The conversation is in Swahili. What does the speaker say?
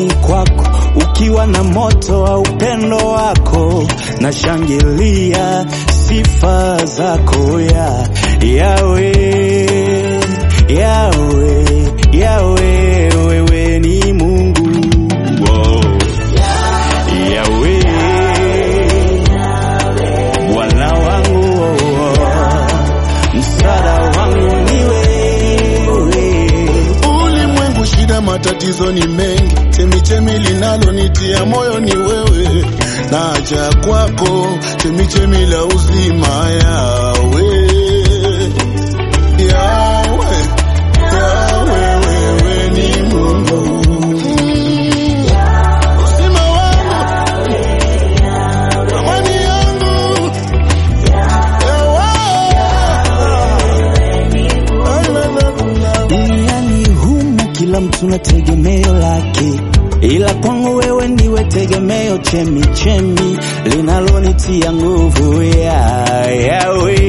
nyumbani kwako ukiwa na moto wa upendo wako, na shangilia sifa zako ya Yawe, Yawe, Yawe, wewe ni Mungu wow. Yawe, Bwana wangu msaada wangu ni wewe. Ulimwengu shida, matatizo ni mengi, chemichemi linalonitia moyo ni wewe, naja kwako, chemichemi la uzima, Yawe, Yawe, Yawe, wewe ni Mungu, uzima wangu, amani yangu, Yawe. Duniani humu kila mtu na tegemeo lake, ila kwangu wewe ndiwe tegemeo, chemi chemi linalonitia nguvu ya Yawe,